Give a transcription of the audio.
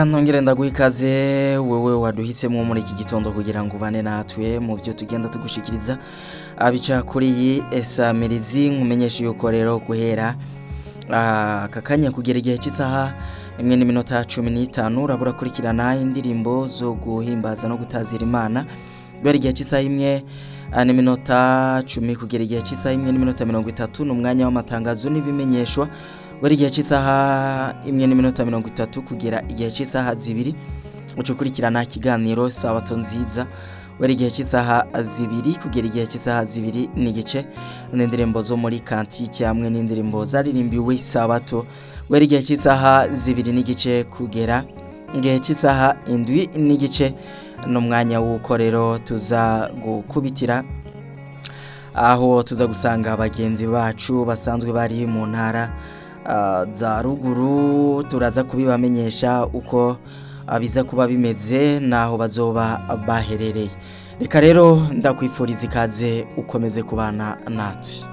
Ntongere ndaguha ikaze wewe waduhisemo muri iki gitondo kugira ngo ubane natwe mu byo tugenda tugushikiriza abica kuri iyi esamirizi nkumenyesha yuko rero guhera aka kanya kugera igihe cy'isaha imwe n'iminota cumi n'itanu urabura kurikirana indirimbo zo guhimbaza no gutazira imana guhera igihe cy'isaha imwe ah, n'iminota cumi kugera igihe cy'isaha imwe n'iminota mirongo itatu ni umwanya w'amatangazo n'ibimenyeshwa guhera igihe cy'isaha imwe n'iminota mirongo itatu kugera igihe cy'isaha zibiri uca ukurikirana ikiganiro sabato nziza guhera igihe cy'isaha zibiri kugera igihe cy'isaha zibiri n'igice n'indirimbo zo muri kantike hamwe n'indirimbo zaririmbiwe sabato guhera igihe cy'isaha zibiri n'igice kugera igihe cy'isaha indwi n'igice n'umwanya w'uko rero tuza gukubitira aho tuza gusanga bagenzi bacu basanzwe bari mu ntara ah, za ruguru turaza kubibamenyesha uko ah, biza kuba bimeze n'aho bazoba baherereye reka rero ndakwifuriza ikaze ukomeze kubana natwe